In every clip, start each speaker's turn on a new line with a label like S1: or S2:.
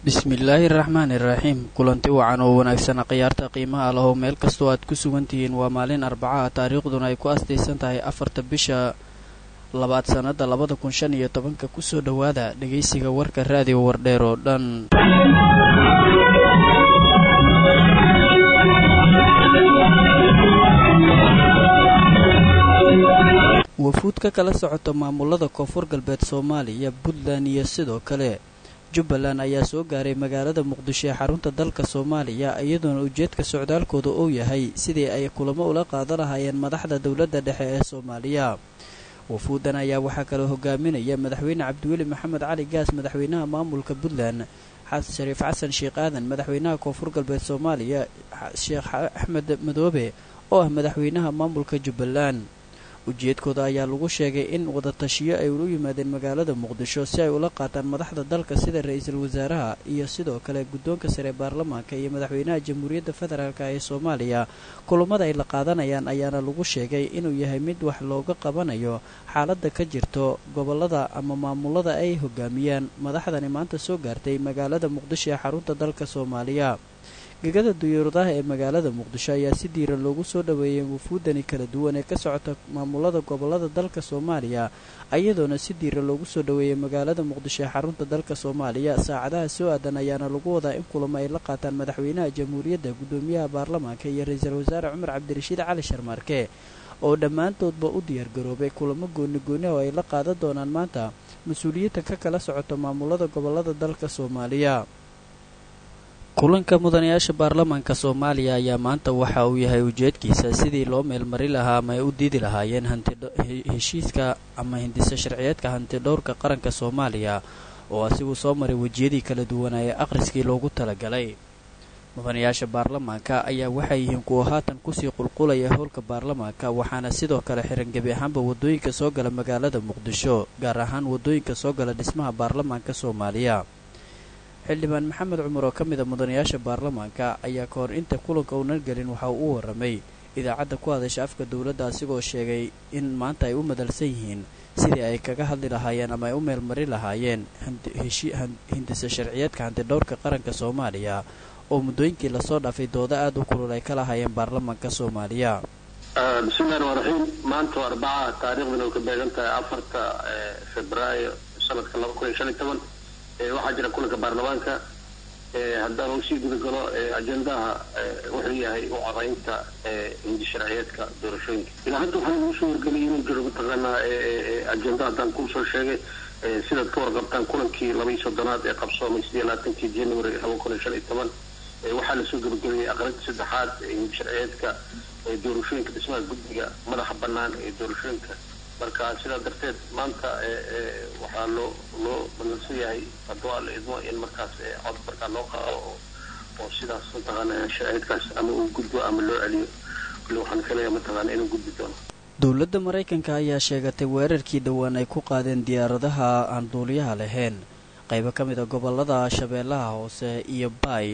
S1: bismillaahi raxmaani raxiim kulanti wacan oo wanaagsan khiyaarta qiimaha lahow meel kastoo aad ku sugan tihiin waa maalin arbacaha taariikhduna ay ku astaysan tahay afarta bisha labaad sannada labada kun shan iyo tobanka kusoo dhowaada dhegaysiga warka raadiyo wardheer oo dhan wafuud ka kala socota maamulada koonfur galbeed soomaaliya puntland iyo sidoo kale jubbaland ayaa soo gaaray magaalada muqdisho ee xarunta dalka soomaaliya iyadoona ujeedka socdaalkooda uu yahay sidii ay kulamo ula qaadan lahaayeen madaxda dowladda dhexe ee soomaaliya wafuudan ayaa waxaa kaloo hogaaminaya madaxweyne cabdiweli maxamed cali gaas madaxweynaha maamulka puntland shariif xasan sheekh aadan madaxweynaha koonfur galbeed soomaaliya sheekh axmed madoobe oo ah madaxweynaha maamulka jubbaland ujeedkooda ayaa lagu sheegay in wadatashiyo ay ulu yimaadeen magaalada muqdisho si ay ula qaataan madaxda dalka sida ra-iisul wasaaraha iyo sidoo kale guddoonka sare baarlamaanka iyo madaxweynaha jamhuuriyadda federaalk ee soomaaliya kulamada ay la qaadanayaan ayaana lagu sheegay inuu yahay mid wax looga qabanayo xaaladda ka jirto gobolada ama maamulada ay hogaamiyaan madaxdani maanta soo gaartay magaalada muqdisho ee xarunta dalka soomaaliya gegada duyuuradaha ee magaalada muqdisho ayaa si diiran loogu soo dhoweeyay wufuudani kala duwan ee ka socota maamulada gobolada dalka soomaaliya iyadoona si diiran loogu soo dhoweeyay magaalada muqdisho ee xarunta dalka soomaaliya saacadaha soo aadan ayaana lagu wadaa in kulamo ay la qaataan madaxweynaha jamhuuriyadda guddoomiyaha baarlamaanka iyo ra-iisul wasaare cumar cabdirashiid cali sharmaarke oo dhammaantoodba u diyaargaroobay kulamo gooni gooni oo ay la qaadan doonaan maanta mas-uuliyiinta ka kala socota maamulada gobolada dalka soomaaliya kulanka mudanayaasha baarlamaanka soomaaliya ayaa maanta waxa uu yahay ujeedkiisa sidii loo meelmari lahaa ama ay u diidi lahaayeen heshiiska ama hindisa sharciyeedka hantidhowrka qaranka soomaaliya oo asigu soo maray wejiyadii kala duwanaaye akhriskii loogu talagalay mudanayaasha baarlamaanka ayaa waxay yihiin kuwa haatan kusii qulqulaya howlka baarlamaanka waxaana sidoo kale xiran gebi ahaanba wadooyinka soo gala magaalada muqdisho gaar ahaan wadooyinka soo gala dhismaha baarlamaanka soomaaliya xildhibaan maxamed cumar oo ka mid a mudanayaasha baarlamaanka ayaa ka hor inta kulanka uunan gelin waxa uu u waramay idaacadda ku hadasha afka dowladda asigoo sheegay in maanta ay u madalsan yihiin sidii ay kaga hadli lahaayeen ama ay u meelmari lahaayeen hindisa sharciyeedka hantidhowrka qaranka soomaaliya oo muddooyinkii lasoo dhaafay doodo aada u kulul ay ka lahaayeen baarlamaanka soomaaliya
S2: bismillahi ramaan raxiim maanta waa arbaca taariikhdana way ka beegan tahay afarta febraayo sanadka laba kun iyo shan iyo toban waxaa jira kulanka baarlamaanka haddaan usii gudagalo ajendaha wuxuu yahay u codaynta hindi sharciyeedka doorashooyinka ilaa hadda waxaa lagu soo wargeliyay inuu jiro mataqaanaa ajenda haddaan kuu soo sheegay sidaad ka warqabtaan kulankii laba iyo soddonaad ee qabsoomay sidii labaatankii january laba kun iyo shan iyo toban waxaa lasoo gabagabeeyey aqrinta saddexaad hindi sharciyeedka doorashooyinka dhismaha guddiga madaxa bannaan ee doorashooyinka marka sidaa darteed maanta waxaa loo loo ballansan yahay hadduu alla idmo in markaas cod markaa loo qaado oo sidaas mataqaana sharciyeedkaas ama uu gudbo ama loo celiyo kule waxaan filayaa mataqaana inuu gudbi doono
S1: dowladda maraykanka ayaa sheegatay weerarkii dhowaan ay ku qaadeen diyaaradaha aan duuliyaha lahayn qaybo ka mid a gobolada shabeellaha hoose iyo baay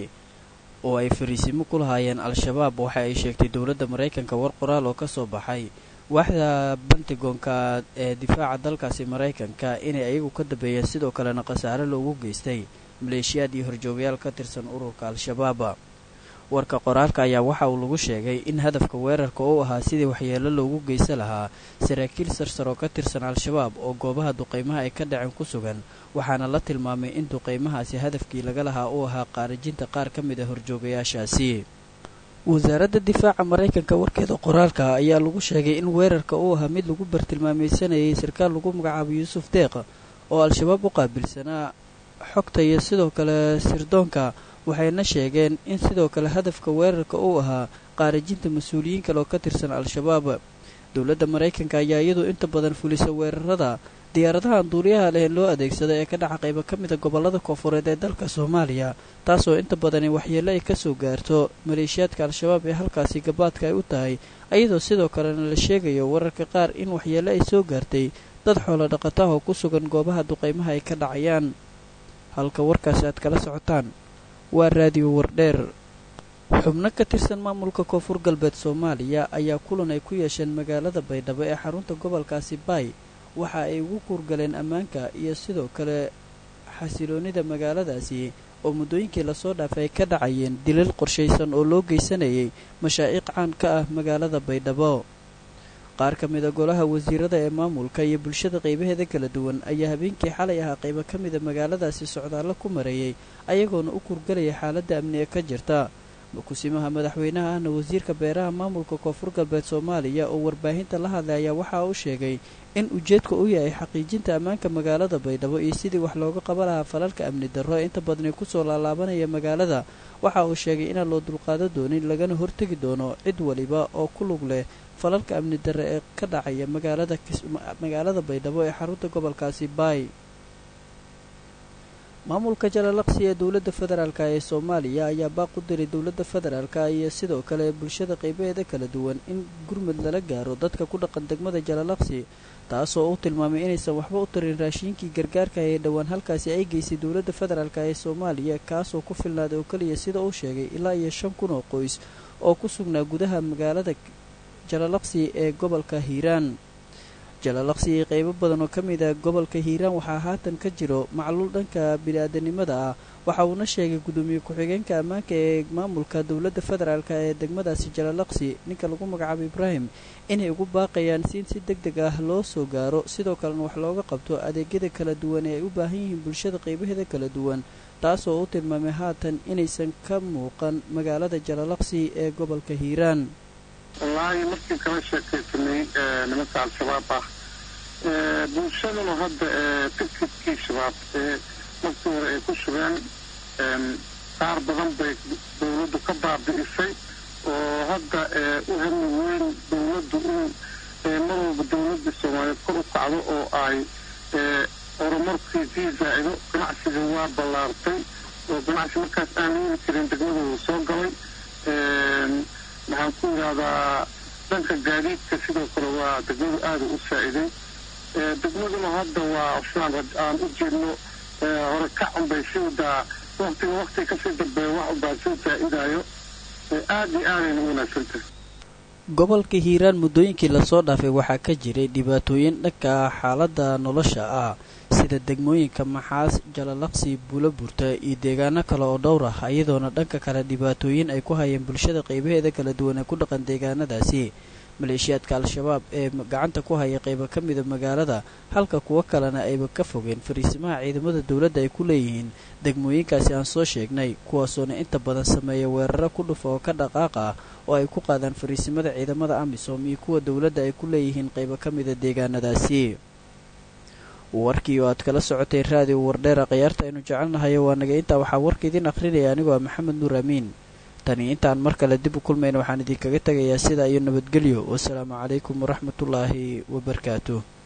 S1: oo ay fariisimo ku lahaayeen al-shabaab waxa ay sheegtay dowladda maraykanka war qoraal oo ka soo baxay waaxda bantigoonka ee difaaca dalkaasi maraykanka inay ayagu ka dambeeyeen sidoo kalena khasaare loogu geystay maleeshiyaad iyo horjoogayaal ka tirsan ururka al-shabaab warka qoraalka ayaa waxa uu lagu sheegay in hadafka weerarka uu ahaa sidii waxyeelo loogu geysa lahaa saraakiil sarsar oo ka tirsan al-shabaab oo goobaha duqaymaha ay ka dhaceen ku sugan waxaana la tilmaamay in duqaymahaasi hadafkii laga lahaa uu ahaa qaarijinta qaar ka mid a horjoogayaashaasi wasaaradda difaaca maraykanka warkeeda qoraalka ayaa lagu sheegay in weerarka uu ahaa mid lagu bartilmaameysanayay sarkaal lagu magacaabo yuusuf deeq oo al-shabaab u qaabilsanaa xogta iyo sidoo kale sirdoonka waxayna sheegeen in sidoo kale hadafka weerarka uu ahaa qaarijinta mas-uuliyiin kale oo ka tirsan al-shabaab dowladda maraykanka ayaa iyadu inta badan fulisa weerarada diyaaradaha aan duuliyaha lehen loo adeegsada ee ka dhaca qaybo ka mid a gobolada koonfureed ee dalka soomaaliya taasoo inta badani waxyeelo ay kasoo gaarto maleeshiyaadka al-shabaab ee halkaasi gabaadka ay u tahay iyadoo sidoo kalena la sheegayo wararka qaar in waxyeelo ay soo gaartay dad xoolo dhaqataah oo ku sugan goobaha duqaymaha ay ka dhacayaan halka warkaasi aad kala socotaan waa raadiyo wardheer xubno ka tirsan maamulka koonfur galbeed soomaaliya ayaa kulan ay ku yeesheen magaalada baydhabo ee xarunta gobolkaasi baay waxa ay ugu kuurgaleen ammaanka iyo sidoo kale xasiloonida magaaladaasi oo muddooyinkii lasoo dhaafay ay ka dhacayeen dilal qorshaysan oo loo geysanayay mashaa'iiq caan ka ah magaalada baydhabo qaar ka mida golaha wasiirada ee maamulka iyo bulshada qaybaheeda kala duwan ayaa habeenkii xalay ahaa qaybo ka mida magaaladaasi socdaallo ku mareeyay ayagoona u kurgalaya xaaladda amni ee ka jirta kusimaha madaxweynaha ahna wasiirka beeraha maamulka koonfur galbeed soomaaliya oo warbaahinta la hadlay ayaa waxa uu sheegay in ujeedka uu yahay xaqiijinta ammaanka magaalada baydhabo iyo sidii wax looga qaba lahaa falalka amni darro ee inta badani kusoo laalaabanaya magaalada waxa uu sheegay inaan loo dulqaado doonin lagana hortegi doono cid waliba oo ku lug leh falalka amni darre ee ka dhacaya magaalada magaalada baydhabo ee xarunta gobolkaasi baay maamulka jalalaqsi ee dowladda federaalk ee soomaaliya ayaa baaq u diray dowladda federaalk iyo sidoo kale bulshada qaybaheeda kala duwan in gurmud lala gaaro dadka ku dhaqan degmada jalalaqsi taasoo uu tilmaamay inaysan waxba u tarin raashiinkii gargaarka ee dhowaan halkaasi ay geysay dowladda federaalk ee soomaaliya kaasoo ku filnaaday oo keliya sida uu sheegay ilaa iyo shan kun oo qoys oo ku sugnaa gudaha magaalada jalalaqsi ee gobolka hiiraan jalalaqsi iyo qaybo badan oo ka mid a gobolka hiiraan waxaa haatan ka jiro macluul dhanka bini-aadanimada ah waxa uuna sheegay gudoomiye ku-xigeenka ammaanka ee maamulka dowladda federaalk ee degmadaasi jalalaqsi ninka lagu magacaabo ibraahim inay ugu baaqayaan si in si deg deg ah loo soo gaaro sidoo kalena wax looga qabto adeegyada kala duwan ee ay u baahan yihiin bulshada qaybaheeda kala duwan taasoo u tilmaamay haatan inaysan ka muuqan magaalada jalalaqsi ee gobolka hiiraan
S3: wallaahi markii kala sheekaysanay nimanka al-shabaab ah bulshaduna hadda tikidkii shabaab ee markii hore ay ku sugeen qaar badan bay dowladdu ka baabi'isay oo hadda u hami weyn dowladdu in mar walba dowladda soomaaliyeed kor u kacdo oo ay horumarkii sii zaa-ido ganacsiga waa ballaartay oo ganacsi markaas aan yeeli jirin degmadooda soo galay waxaan ku yidhaahdaa dhanka gaadiidka sidoo kale waa degmadu aada u saa-iday degmaduna hadda waa saan aan u jeedno hore ka cunbay si wadaa waktiga waktiga kasii dambeeya wax ubaa soo saa-idaayo aada iyo aadayna u wanaagsantahay
S1: gobolka hiiraan muddooyinkii lasoo dhaafay waxaa ka jiray dhibaatooyin dhanka xaaladda nolosha ah sida degmooyinka maxaas jalalaqsi buulo burta iyo deegaano kale oo dhowr ah iyadoona dhanka kale dhibaatooyin ay ku hayeen bulshada qaybaheeda kala duwan ee ku dhaqan deegaanadaasi maleeshiyaadka al-shabaab ee gacanta ku haya qaybo ka mida magaalada halka kuwo kalena ayba ka fogeen fariisimaha ciidamada dowladda ay ku leeyihiin degmooyinkaasi aan soo sheegnay kuwaasoona inta badan sameeya weeraro ku dhufa oo ka dhaqaaq ah oo ay ku qaadaan fariisimada ciidamada amisom iyo kuwa dowladda ay ku leeyihiin qaybo ka mida deegaanadaasi warkii oo aad kala socotay raadiyo wardheera khayaarta aynu jecelnahayo waa naga intaa waxaa warka idiin akhrinaya anigoo ah maxamed nuur amiin tani intaan mar kale dib u kulmayna waxaan idinkaga tegayaa sidaa iyo nabadgelyo wasalaamu calaykum waraxmatullaahi wabarakaatuh